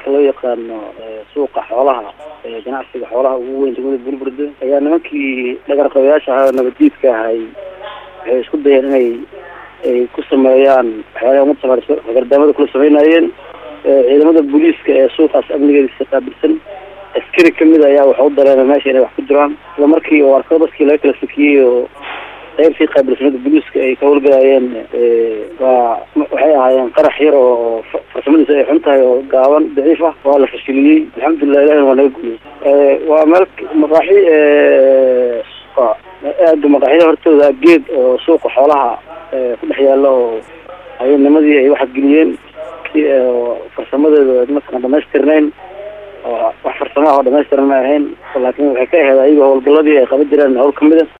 halka loo yaqaano suuqa xoolaha ganacsiga xoolaha ugu weyn degmada burburdo ayaa nimankii dhagarqabayaasha ahaa oo nabaddiidka ahay waxay isku dayeen inay ay ku sameeyaan waxyaalaha umad samaaliso gardaamada kula sameynayeen ciidamada booliiska ee suuqaas amnigeedisa qaabilsan askari kamid ayaa waxa u dareemay meesha inay wax ku jiraan isla markii oo arko dadkii laga kala fikiyey oo qaybtii qaabilsanada booliiska ay ka howlgalayeen waa waxay ahaayeen qarax yar oo farsamadiisa ay xun tahay oo gaaban daciif ah waa la fashiliyey alxamdulilah ilahina waa naga guliyey waa meel maqaaxi aada maqaaxyada hortooda geed oo suuqa xoolaha ku dhex yaalla oo hayanimadii ay waxgeliyeen farsamadeeda mataqan dhamaystirnayn oo wax farsamaha oo dhamaystiran ma ahayn laakin waxay ka ahayd ayaga howlgaladii ay qaban jireen hawl kamid a